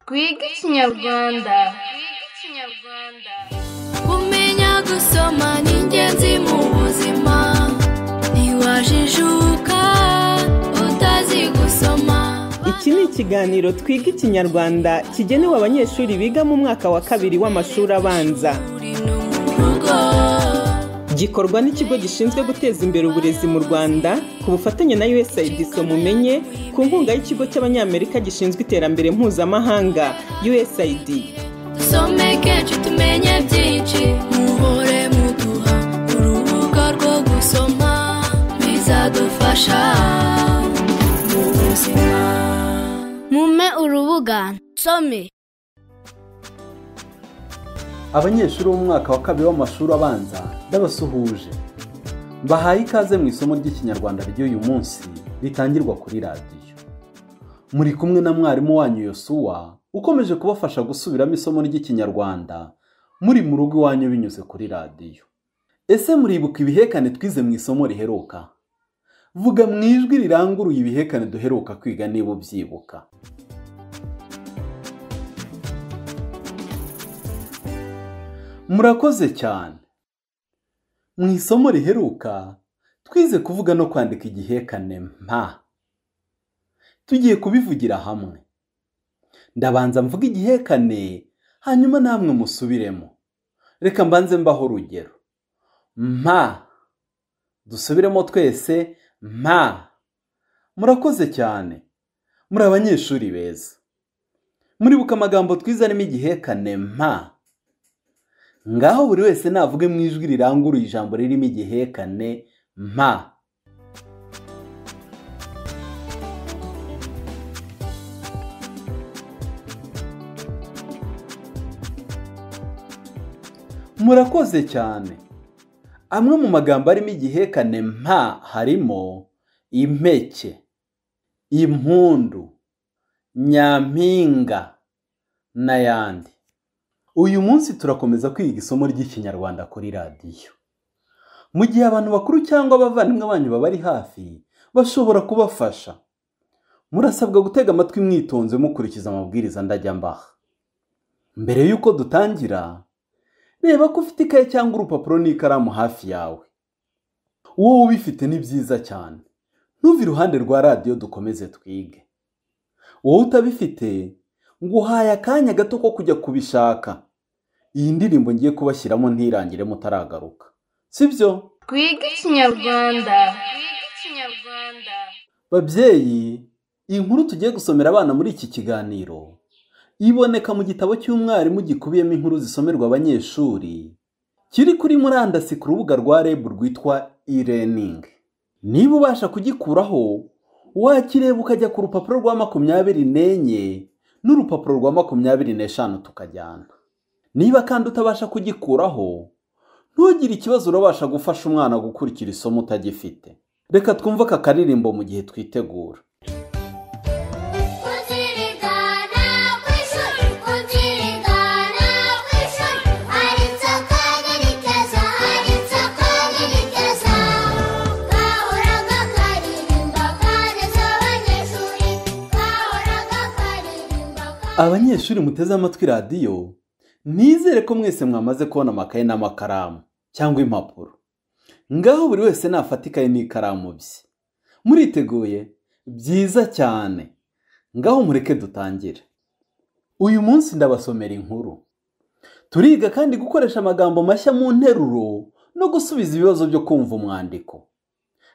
twige ikinyarwanda kumenya gusoma ni ingenzi mu buzima ntiwajijuka utazi gusoma Iki ni ikiganiro twiga ikinyarwanda kigenewe abanyeshuri biga mu mwaka wa kabiri w'amashuri abanza uri no mu rugo gikorwa n'ikigo gishinzwe guteza imbere uburezi mu rwanda ku bufatanye na usaid mumenye ku nkunga y'ikigo cy'abanyamerika gishinzwe iterambere mpuzamahanga usaid dusomeke ci tumenye byinshi muhore muduha urubuga rwo gusoma bizadufasha mu buzima mume urubuga nsome abanyeshuri b'umwaka wa kabiri w'amashuri abanza ndabasuhuje mbahaye ikaze mu isomo ry'ikinyarwanda ry'uyu munsi ritangirwa kuri radiyo muri kumwe na mwarimu wanyu yosuwa ukomeje kubafasha gusubiramo isomo ry'ikinyarwanda muri mu rugo iwanyu binyuze kuri radiyo ese muribuka ibihekane twize mu isomo riheruka vuga mu ijwi riranguruye ibihekane duheruka kwiga niba ubyibuka murakoze cyane mu isomo riheruka twize kuvuga no kwandika igihekane mpa tugiye kubivugira hamwe ndabanza mvuga igihekane hanyuma namwe musubiremo reka mbanze mbaho urugero mpa dusubiremo twese mpa murakoze cyane muri abanyeshuri beza muribuka amagambo twize arimo igihekane mpa ngaho buri wese navuge mu ijwi riranguruye ijambo ririmo igihekane mpa murakoze cyane amwe mu magambo arimo igihekane mpa harimo impeke impundu nyampinga n'ayandi uyu munsi turakomeza kwiga isomo ry'ikinyarwanda kuri radiyo mu gihe abantu bakuru cyangwa abavandimwe banyu babari hafi bashobora kubafasha murasabwa gutega amatwi mwitonze mukurikiza amabwiriza ndajya mbaha mbere y'uko dutangira reba ko ufite ikaye cyangwa urupapuro n'ikaramu hafi yawe wowe ubifite ni byiza cyane ntuve iruhande rwa radiyo dukomeze twige wowe utabifite nguhaye akanya gato ko kujya kubishaka iyi ndirimbo ngiye kubashyiramo ntirangire mutaragaruka sibyo twige ikinyarwanda babyeyi iyi nkuru tugiye gusomera abana muri iki kiganiro iboneka mu gitabo cy'umwarimu gikubiyemo inkuru zisomerwa abanyeshuri kiri kuri murandasi ku rubuga rwa reb rwitwa e-learning niba ubasha kugikuraho wakireba ukajya ku rupapuro rwa makumyabiri n'enye n'urupapuro rwa makumyabiri n'eshanu tukajyana niba kandi utabasha kugikuraho ntugire ikibazo urabasha gufasha umwana gukurikira isomo utagifite reka twumve aka karirimbo mu gihe twitegura Kuzirigana kw'ishuri kuzirigana kw'ishuri hari inzoka nyir'ikeza hari inzoka nyir'ikeza gahoraga karirimba kaneza abanyeshuri gahoraga karirimba abanyeshuri muteze amatwi radiyo nizere ko mwese mwamaze kubona amakaye n'amakaramu cyangwa impapuro ngaho buri wese nafata ikaye n'ikaramu bye muriteguye byiza cyane ngaho mureke dutangire uyu munsi ndabasomera inkuru turiga kandi gukoresha amagambo mashya mu nteruro no gusubiza ibibazo byo kumva umwandiko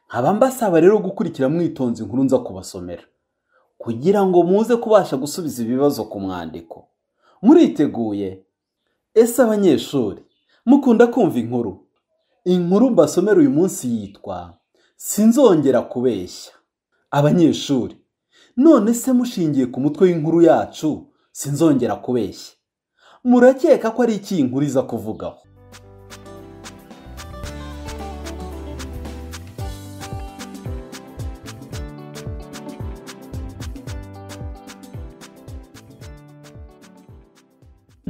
nkaba mbasaba rero gukurikira mwitonze inkuru nza kubasomera kugira ngo muze kubasha gusubiza ibibazo ku mwandiko muriteguye ese abanyeshuri mukunda kumva inkuru inkuru mbasomera uyu munsi yitwa sinzongera kubeshya abanyeshuri none se mushingiye ku mutwe w'inkuru yacu sinzongera kubeshya murakeka ko ari iki iyi nkuru iza kuvugaho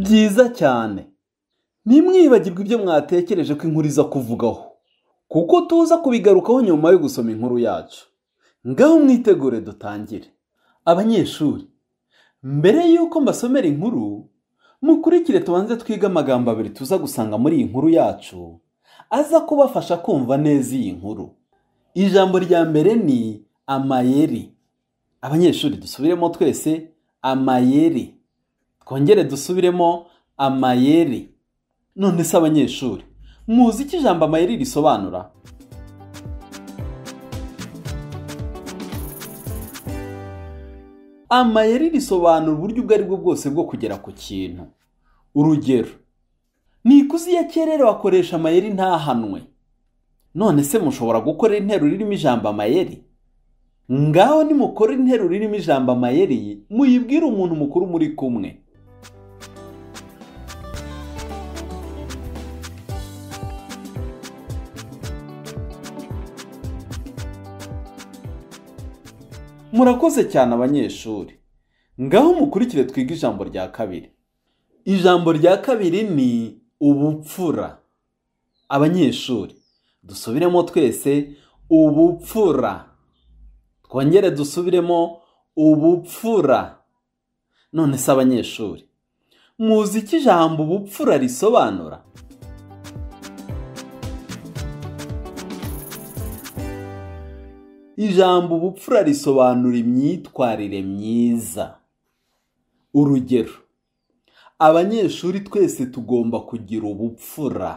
byiza cyane ntimwibagirwe ibyo mwatekereje ko inkuru iza kuvugaho kuko tuza kubigarukaho nyuma yo gusoma inkuru yacu ngaho mwitegure dutangire abanyeshuri mbere y'uko mbasomera inkuru mukurikire tubanze twige amagambo abiri tuza gusanga muri iyi nkuru yacu aza kubafasha kumva neza iyi nkuru ijambo rya mbere ni amayeri abanyeshuri dusubiremo twese amayeri twongere dusubiremo amayeri none se abanyeshuri muzi icyo ijambo amayeri risobanura amayeri risobanura uburyo ubwo ari bwo bwose bwo kugera ku kintu urugero ni ikuzi ya kera rero bakoresha amayeri ntahanwe none se mushobora gukora interuro irimo ijambo amayeri ngaho nimukora interuro irimo ijambo amayeri muyibwire umuntu mukuru muri kumwe murakoze cyane abanyeshuri ngaho mukurikire twige ijambo rya kabiri ijambo rya kabiri ni ubupfura abanyeshuri dusubiremo twese ubupfura twongere dusubiremo ubupfura none se abanyeshuri muzi icyo ijambo ubupfura risobanura ijambo ubupfura risobanura imyitwarire myiza urugero abanyeshuri twese tugomba kugira ubupfura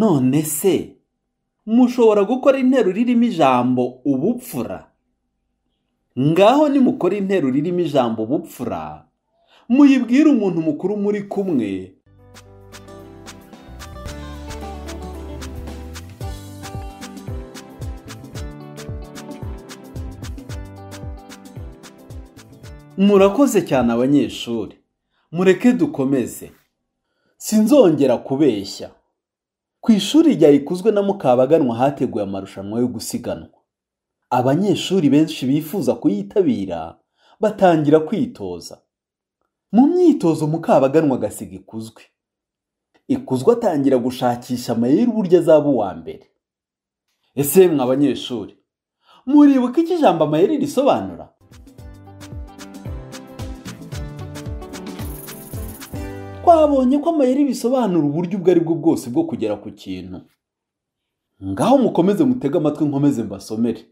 none se mushobora gukora interuro irimo ijambo ubupfura ngaho nimukora interuro irimo ijambo ubupfura muyibwire umuntu mukuru muri kumwe murakoze cyane abanyeshuri mureke dukomeze sinzongera kubeshya ku ishuri ryayikozwe na mukabaganwa hateguye amarushanwa yo gusiganwa abanyeshuri benshi bifuza kuyitabira batangira kwitoza mu myitozo mukabaganwa agasiga ikuzwe ikuzwe atangira gushakisha amayeri uburyo azaba uwa mbere ese yemwe abanyeshuri muribuka icyo ijambo amayeri risobanura twabonye ko amayeri bisobanura uburyo ubwo ari bwo bwose bwo kugera ku kintu ngaho mukomeze mutege amatwi nkomeze mbasomere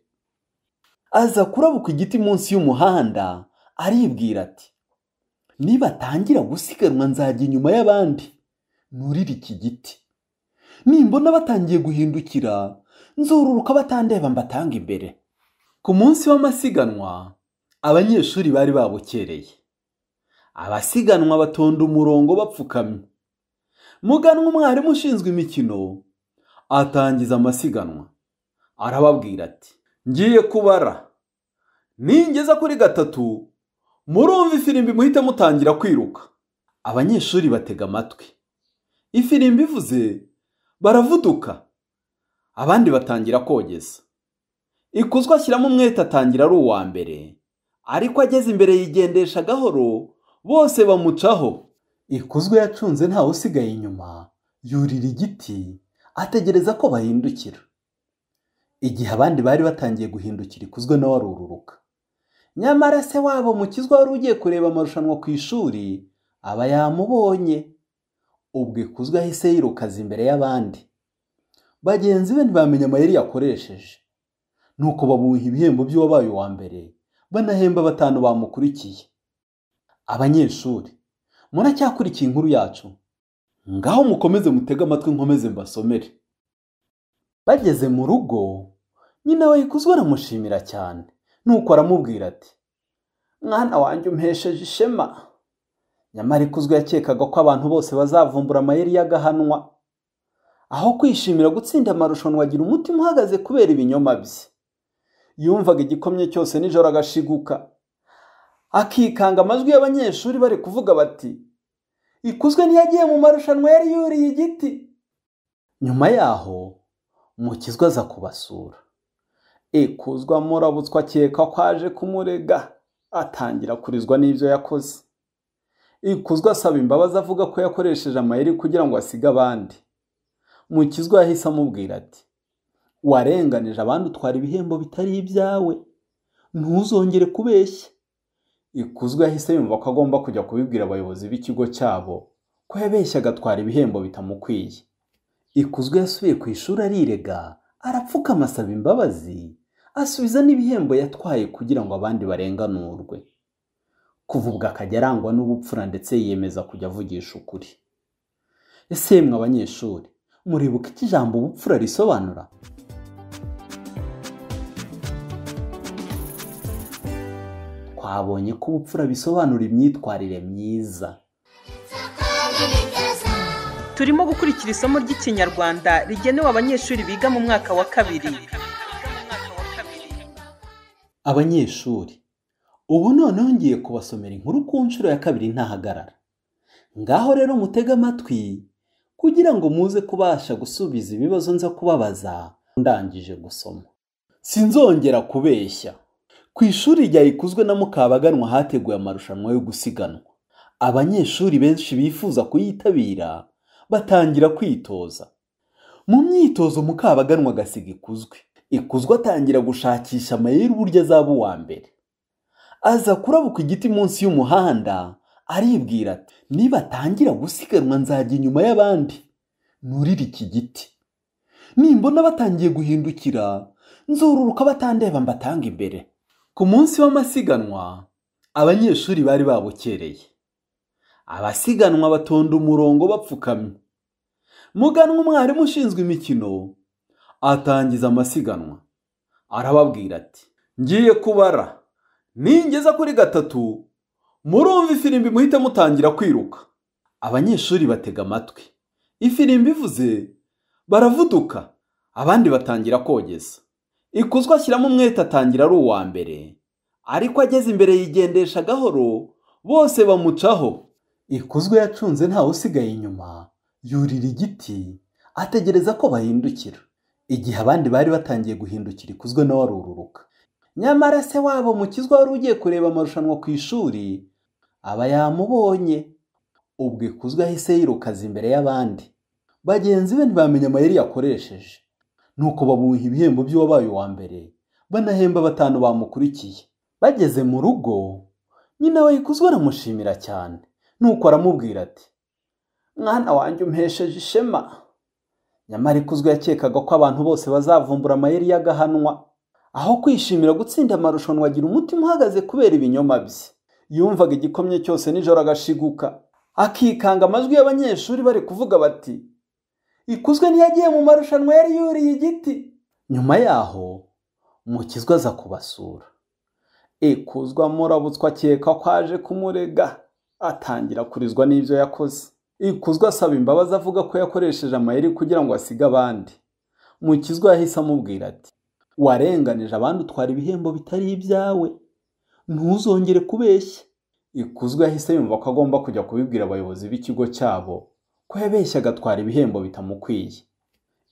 aza kurabuka igiti munsi y'umuhanda aribwira ati nibatangira gusiganwa nzajya inyuma y'abandi nurire iki giti nimbona batangiye guhindukira nzururuka batandeba mbatanga imbere ku munsi w'amasiganwa abanyeshuri bari babukereye abasiganwa batonda umurongo bapfukamye muganwa umwarimu ushinzwe imikino atangiza amasiganwa arababwira ati ngiye kubara ningeza kuri gatatu murumva ifirimbi muhite mutangira kwiruka abanyeshuri batega amatwi ifirimbi ivuze baravuduka abandi batangira kogeza ikuzwa ashyiramo umwete atangira ari uwa mbere ariko ageze imbere yigendesha gahoro bose bamucaho ikuzwe yacunze ntawe usigaye inyuma yurira igiti ategereza ko bahindukira igihe abandi bari batangiye guhindukira ikuzwe nawe arururuka nyamara se wabo mukizwa wari ugiye kureba amarushanwa ku ishuri aba yamubonye ubwo ikuzwe ahise yirukaza imbere y'abandi bagenzi be ntibamenya amayeri yakoresheje nuko bamuha ibihembo by'uwabaye uwa mbere banahemba batanu bamukurikiye abanyeshuri muracyakurikiye inkuru yacu ngaho mukomeze mutege amatwi nkomeze mbasomere bageze mu rugo nyina we ikuzwe aramushimira cyane nuko aramubwira ati mwana wanjye umpesheje ishema nyamara ikuzwe yakekaga ko abantu bose bazavumbura amayeri y'agahanwa aho kwishimira gutsinda amarushanwa agira umutima uhagaze kubera ibinyoma bye yumvaga igikomye cyose nijoro agashiguka akikanga amajwi y'abanyeshuri bari kuvuga bati ikuzwe ntiyagiye mu marushanwa yari yuriye igiti nyuma yaho mukizwa aza kubasura ikuzwa amurabutswa akeka ko aje kumurega atangira kurizwa n'ibyo yakoze ikuzwa asaba imbabazi avuga ko yakoresheje amayeri kugira ngo asige abandi mukizwa yahise amubwira ati warenganije abandi utwara ibihembo bitari ibyawe ntuzongere kubeshya ikuzwe yahise yumva ko agomba kujya kubibwira abayobozi b'ikigo cyabo ko yabeshye agatwara ibihembo bitamukwiye ikuzwe yasubiye ku ishuri arirega arapfukama asaba imbabazi asubiza n'ibihembo yatwaye kugira ngo abandi barenganurwe kuva ubwo akajya arangwa n'ubupfura ndetse yiyemeza kujya avugisha ukuri ese yemwe abanyeshuri muribuka icyo ijambo ubupfura risobanura twabonye ko ubupfura bisobanura imyitwarire myiza turimo gukurikira isomo ry'ikinyarwanda rigenewe abanyeshuri biga mu mwaka wa kabiri abanyeshuri ubu noneho ngiye kubasomera inkuru ku nshuro ya kabiri ntahagarara ngaho rero mutege amatwi kugira ngo muze kubasha gusubiza ibibazo nza kubabaza ndangije gusoma sinzongera kubeshya ku ishuri rya ikuzwe na mukabaganwa hateguye amarushanwa yo gusiganwa abanyeshuri benshi bifuza kuyitabira batangira kwitoza mu myitozo mukabaganwa agasiga ikuzwe ikuzwe atangira gushakisha amayeri uburyo azaba uwa mbere aza kurabuka igiti munsi y'umuhanda aribwira ati niba atangira gusiganwa nzajya inyuma y'abandi nurire iki giti nimbona batangiye guhindukira nzururuka batandeba mbatanga imbere ku munsi w'amasiganwa abanyeshuri bari babukereye abasiganwa batonda umurongo bapfukamye muganwa umwarimu ushinzwe imikino atangiza amasiganwa arababwira ati ngiye kubara ningeza kuri gatatu murumva ifirimbi muhite mutangira kwiruka abanyeshuri batega amatwi ifirimbi ivuze baravuduka abandi batangira kogeza ikuzwa ashyiramo umwete atangira ari uwa mbere ariko ageze imbere yigendesha gahoro bose bamucaho ikuzwe yacunze ntawe usigaye inyuma yurira igiti ategereza ko bahindukira igihe abandi bari batangiye guhindukira ikuzwe nawe arururuka nyamara se wabo mukizwa wari ugiye kureba amarushanwa ku ishuri aba yamubonye ubwo ikuzwe ahise yirukaza imbere y'abandi bagenzi be ntibamenya amayeri yakoresheje nuko bamuha ibihembo by'uwabaye uwa mbere banahemba batanu bamukurikiye bageze mu rugo nyina we ikuzwe aramushimira cyane nuko aramubwira ati mwana wanjye umpesheje ishema nyamara ikuzwe yakekaga ko abantu bose bazavumbura amayeri y'agahanwa aho kwishimira gutsinda amarushanwa agira umutima uhagaze kubera ibinyoma bye yumvaga igikomye cyose nijoro agashiguka akikanga amajwi y'abanyeshuri bari kuvuga bati ikuzwe ntiyagiye mu marushanwa yari yuriye igiti nyuma yaho mukizwa aza kubasura ikuzwa murabutswa akeka ko aje kumurega atangira kurizwa n'ibyo yakoze ikuzwa asaba imbabazi avuga ko yakoresheje amayeri kugira ngo asige abandi mukizwa yahise amubwira ati warenganije abandi utwara ibihembo bitari ibyawe ntuzongere kubeshya ikuzwe yahise yumva ko agomba kujya kubibwira abayobozi b'ikigo cyabo ko yabeshye agatwara ibihembo bitamukwiye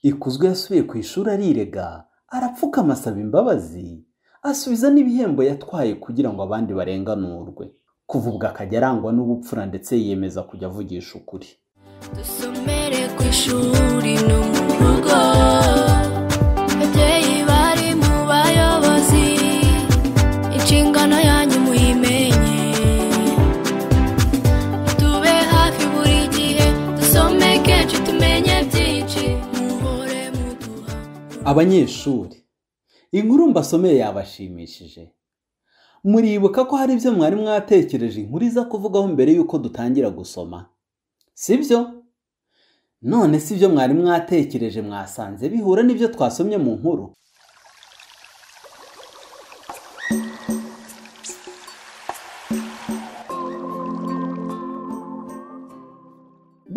ikuzwe yasubiye ku ishuri arirega arapfukama asaba imbabazi asubiza n'ibihembo yatwaye kugira ngo abandi barenganurwe kuva ubwo akajya arangwa n'ubupfura ndetse yiyemeza kujya avugisha ukuri dusomere ku ishuri no mu rugo babyeyi bari mu bayobozi inshingano yanyu muyimenye tube hafi buri gihe dusome kenshi tumenye byinshi muhore muduha abanyeshuri inkuru mbasomeye yabashimishije muribuka ko hari ibyo mwari mwatekereje inkuru iza kuvugaho mbere y'uko dutangira gusoma sibyo none sibyo mwari mwatekereje mwasanze bihura n'ibyo twasomye mu nkuru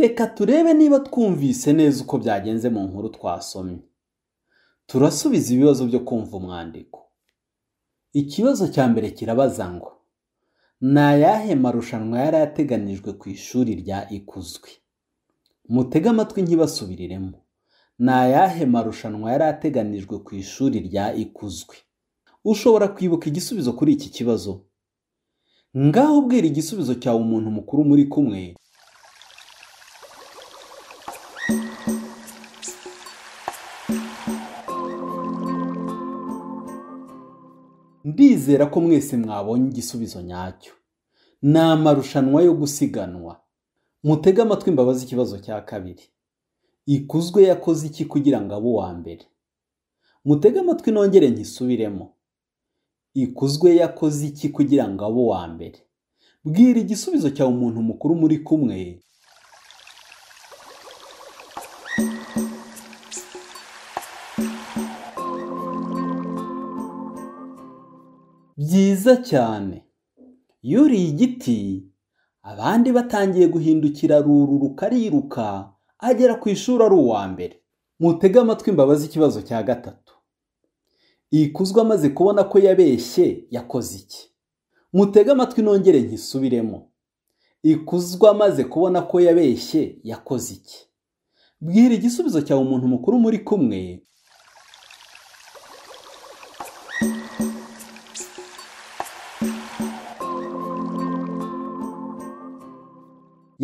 reka turebe niba twumvise neza uko byagenze mu nkuru twasomye turasubiza ibibazo byo kumva umwandiko ikibazo cya mbere kirabaza ngo ni ayahe marushanwa yari ateganijwe ku ishuri rya ikuzwe mutege amatwi ntibasubiriremo ni ayahe marushanwa yari ateganijwe ku ishuri rya ikuzwe ushobora kwibuka igisubizo kuri iki kibazo ngaho ubwira igisubizo cyawe umuntu mukuru muri kumwe ndizera ko mwese mwabonye igisubizo nyacyo ni amarushanwa yo gusiganwa mutege amatwi imbabazi ikibazo cya kabiri ikuzwe yakoze iki kugira ngo abe uwa mbere mutege amatwi nongere nkisubiremo ikuzwe yakoze iki kugira ngo abe uwa mbere bwira igisubizo cya umuntu mukuru muri kumwe byiza cyane yuriye igiti abandi batangiye guhindukira ruru rukariruka agera ku ishuri ari uwa mbere mutege amatwi imbabazi ikibazo cya gatatu ikuzwe amaze kubona ko yabeshye yakoze iki mutege amatwi nongere nkisubiremo ikuzwe amaze kubona ko yabeshye yakoze iki bwira igisubizo cyawe umuntu mukuru muri kumwe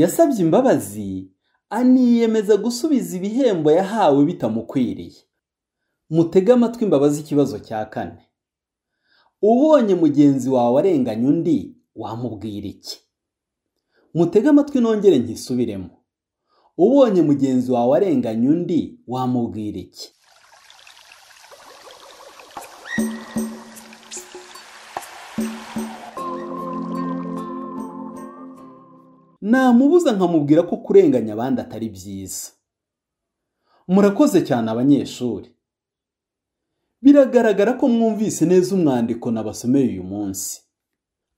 yasabye imbabazi aniyemeza gusubiza ibihembo yahawe bitamukwiriye mutege amatwi imbabazi ikibazo cya kane ubonye mugenzi wawe arenganya undi wamubwira iki mutege amatwi nongere nkisubiremo ubonye mugenzi wawe arenganya undi wamubwira iki namubuza nkamubwira ko kurenganya abandi atari byiza murakoze cyane abanyeshuri biragaragara ko mwumvise neza umwandiko nabasomeye uyu munsi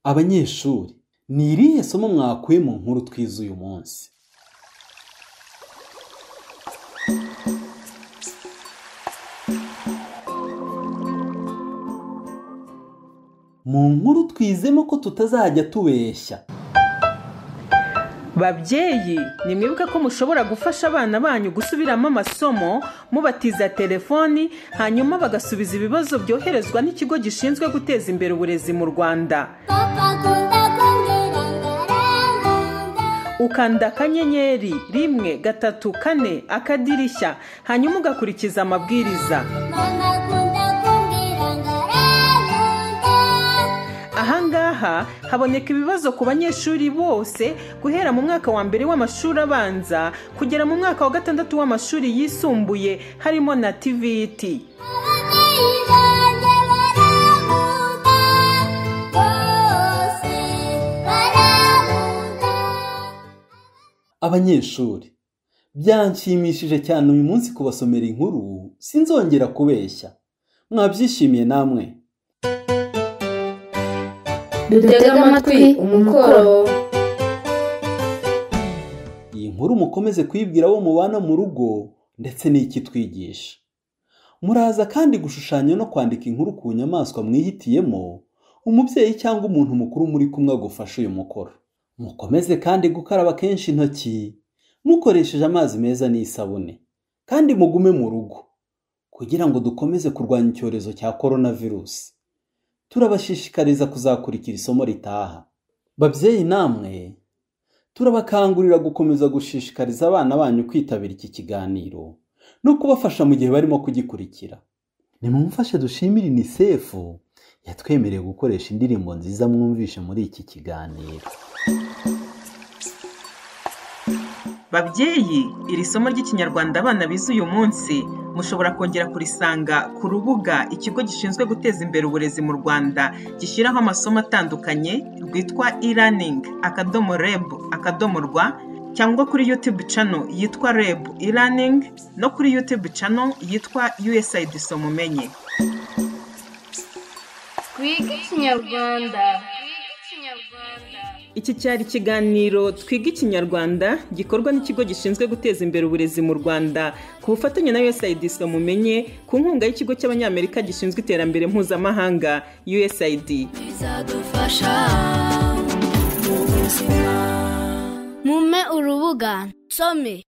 abanyeshuri ni irihe somo mwakuye mu nkuru twize uyu munsi mu nkuru twizemo ko tutazajya tubeshya babyeyi nimwibuke ko mushobora gufasha abana banyu gusubiramo amasomo mubatiza telefoni hanyuma bagasubiza ibibazo byoherezwa n'ikigo gishinzwe guteza imbere uburezi mu rwanda papa akunda kumbwira ngo arangunda ukanda akanyenyeri rimwe gatatu kane akadirishya hanyuma ugakurikiza amabwiriza mama akunda kumbwira ngo arangunda ahangaha haboneka ibibazo ku banyeshuri bose guhera mu mwaka wa mbere w'amashuri abanza kugera mu mwaka wa gatandatu w'amashuri yisumbuye harimo na tiviti ababyeyi banjye barangunda bose barangunda abanyeshuri byanshimishije cyane uyu munsi kubasomera inkuru sinzongera kubeshya mwabyishimiye namwe dutega amatwi umukoro iyi nkuru mukomeze kuyibwira abo mubana mu rugo ndetse n'ikitwigisha muraza kandi gushushanya no kwandika inkuru ku nyamaswa mwihitiyemo umubyeyi cyangwa umuntu mukuru muri kumwe agufasha uyu mukoro mukomeze kandi gukaraba kenshi intoki mukoresheje amazi meza n'isabune kandi mugume mu rugo kugira ngo dukomeze kurwanya icyorezo cya korona virusi turabashishikariza kuzakurikira isomo ritaha babyeyi namwe turabakangurira gukomeza gushishikariza abana banyu kwitabira iki kiganiro no kubafasha mu gihe barimo kugikurikira nimumufashe dushimire unicef yatwemereye gukoresha indirimbo nziza mwumvishe muri iki kiganiro babyeyi iri somo ry'ikinyarwanda abana bize uyu munsi mushobora kongera kurisanga ku rubuga ikigo gishinzwe guteza imbere uburezi mu rwanda gishyiraho amasomo atandukanye rwitwa e-learning akadomo reb akadomo rwa cyangwa kuri youtube channel yitwa reb e-learning no kuri youtube channel yitwa usaid somumenye Twiga Ikinyarwanda. Twiga Ikinyarwanda. iki cyari ikiganiro twiga ikinyarwanda gikorwa n'ikigo gishinzwe guteza imbere uburezi mu rwanda ku bufatanye na usaid mumenye ku nkunga y'ikigo cy'abanyamerika gishinzwe iterambere mpuzamahanga usaid bizadufasha mu buzima mume urubuga some